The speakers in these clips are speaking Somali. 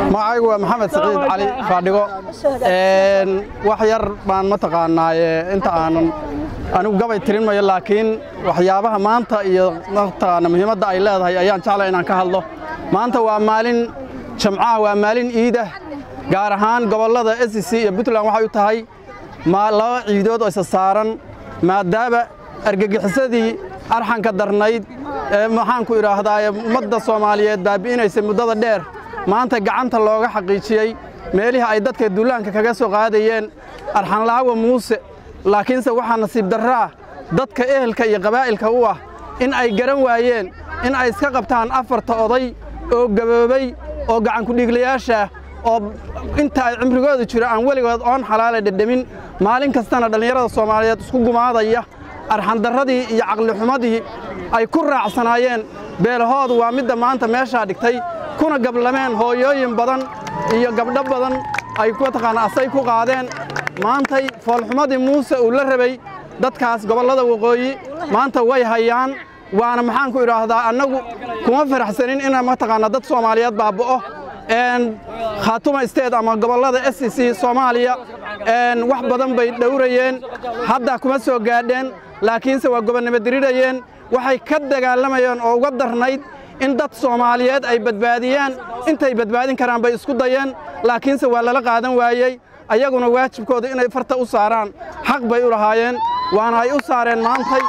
magacaygu waa maxamed saciid cali faadhigo wax yar baan mataqaanaaye inta aanan anigu gabay tirin mayo laakiin waxyaabaha maanta iyo mataqaana muhiimadda ay leedahay ayaan jeclay inaan ka hadlo maanta waa maalin jamcaha waa maalin iidah gaar ahaan gobollada s c iyo puntland waxay u tahay laba ciidood oo isa saaran maadaama argagixisadii arxanka darnayd ee maxaanku idhaahdaaye ummadda soomaaliyeed baabi'inaysay muddada dheer maanta gacanta looga xaqiijiyey meelihii ay dadka duulaanka kaga soo qaadayeen arxanlaawa muuse laakiinse waxaa nasiib darro ah dadka ehelka iyo qabaa'ilka u ah in ay garan waayeen in ay iska qabtaan afarta oday oo gaboobay oo gacankudhiiglayaashaah oo inta ay cimrigooda jiro aan weligood oon xalaala dhedhemin maalin kastana dhallinyarada soomaaliyeed isku gumaadaya arxandarradii iyo caqlixumadii ay ku raacsanaayeen beelahoodu waa midda maanta meeshaa dhigtay kuna gablameen hooyooyin badan iyo gabdho badan ay mataqaana asay ku qaadeen maantay foolxumadii muuse uu la rabay dadkaas gobollada waqooyi maanta way hayaan waana maxaanku idhaahdaa annagu kuma faraxsanin ina mataqaana dad soomaaliyeed baaba'o khaatuma isteed ama gobollada s c soomaaliya wax badan bay dhowrayeen hadda kuma soo gaadheen laakiinse waa gobonnimo dirirayeen waxay ka dagaalamayeen oo uga darnayd in dad soomaaliyeed ay badbaadiyaan intay badbaadin karaan bay isku dayeen laakiinse waa lala qaadan waayey ayaguna waajibkooda inay farta u saaraan xaq bay u lahaayeen waana ay u saareen maantay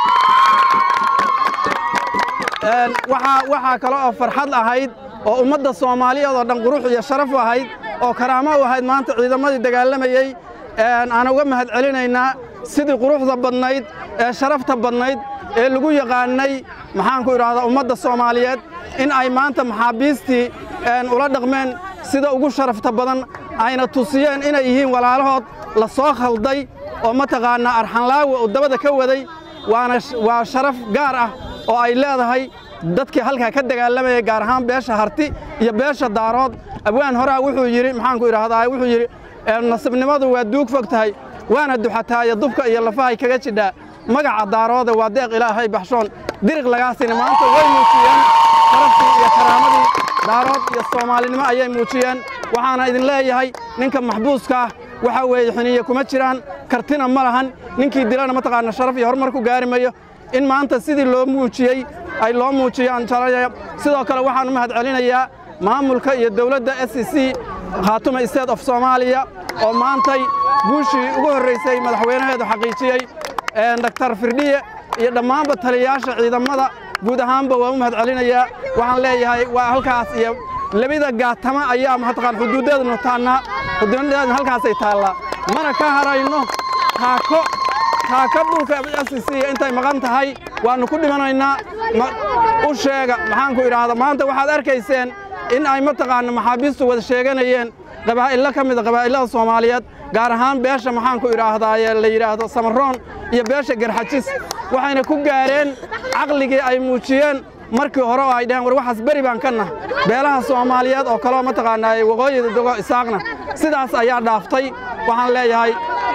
waxaa kale oo farxad ahayd oo ummadda soomaaliyeed oo dhan qurux iyo sharaf ahayd oo karaamo u ahayd maanta ciidamadii dagaalamayey aan uga mahad celinaynaa sidii quruxda badnayd ee sharafta badnayd ee lagu yaqaannay maxaanku idhaahdaa ummadda soomaaliyeed in ay maanta maxaabiistii ula dhaqmeen sida ugu sharafta badan ayna tusiyeen inay yihiin walaalahood la soo khalday oo mataqaannaa arxanlaawa uu dabada ka waday waana waa sharaf gaar ah oo ay leedahay dadkii halkaa ka dagaalamayay gaar ahaan beesha harti iyo beesha daarood abwaan horaa wuxuu yidhi maxaanku idhaahdaa wuxuu yidhi nasibnimadu waa duug fog tahay waana duxataayo dubka iyo lafahay kaga jidhaa magaca daarooda waa deeq ilaahay baxshoon diriq lagaasina maanta way muujiyeen sharaftii iyo karaamadii daarood iyo soomaalinimo ayay muujiyeen waxaana idin leeyahay ninka maxbuuska ah waxaa weeye xiniye kuma jiraan kartina ma lahan ninkii dilana mataqaana sharaf iyo horumar ku gaari mayo in maanta sidii loo muujiyey ay loo muujiyaan jalaya sidoo kale waxaan u mahad celinayaa maamulka iyo dawladda s c khaatuma state of soomaaliya oo maantay guushii ugu horraysay madaxweynaheedu xaqiijiyey daktar firdhiye iyo dhammaanba taliyayaasha ciidamada guud ahaanba waan u mahad celinayaa waxaan leeyahay waa halkaas iyo labida gaatama ayaa mataqaan xuduuddeednu taannaa xuduudadeednu halkaasay taallaa mana ka harayno taako taaka dhulka s c intay maqan tahay waannu ku dhimanaynaa u sheega maxaanku idhaahda maanta waxaad arkayseen in ay mataqaana maxaabiistu wada sheeganayeen qabaa'illo ka mida qabaa'illada soomaaliyeed gaar ahaan beesha maxaanku idhaahdaaye la yidhaahdo samaroon iyo beesha garxajis waxayna ku gaareen caqligii ay muujiyeen markii hore oo ay dhaheen war waxaas beri baan ka nah beelaha soomaaliyeed oo kaleo mataqaanaaye waqooyida dogo isaaqna sidaas ayaa dhaaftay waxaan leeyahay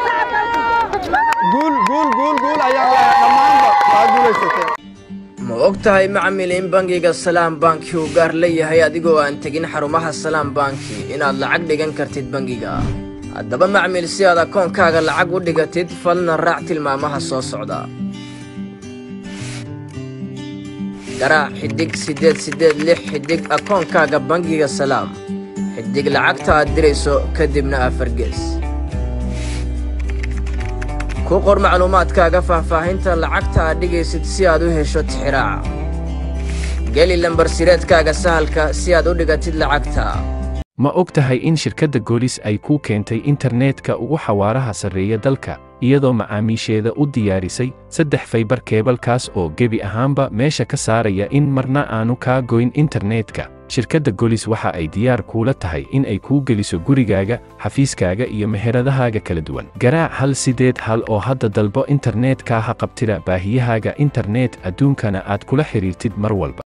guul guul guul guul ayaan leeyahay dhammaanba waa guulaysatee ma og tahay macmil in bangiga salaam banki uu gaar leeyahay adigoo aan tegin xarumaha salaam banki inaad lacag dhigan kartid bangiga haddaba macmil si aad akoonkaaga lacag u dhigatid falna raac tilmaamaha soo socda garaac xidhig siddeed siddeed lix xidhig akoonkaaga bangiga salaam xidhig lacagta aad dirayso kadibna afargees ku qor macluumaadkaaga faahfaahinta lacagta aad dhigaysid si aad u hesho tixiraaca geli lambar sireedkaaga sahalka si aad u dhigatid lacagta ma og tahay in shirkadda goolis ay kuu keentay internetka ugu xawaaraha sarreeya dalka iyadoo macaamiisheeda u diyaarisay saddex faybar keebalkaas oo gebi ahaanba meesha ka saaraya in marna aanu kaa goyn internetka shirkadda golis waxa ay diyaar kuula tahay in ay kuu geliso gurigaaga xafiiskaaga iyo meheradahaaga kala duwan garaac hal sideed hal oo hadda dalbo internetka ha qabtida baahiyahaaga internet adduunkana aad kula xidhiirtid mar walba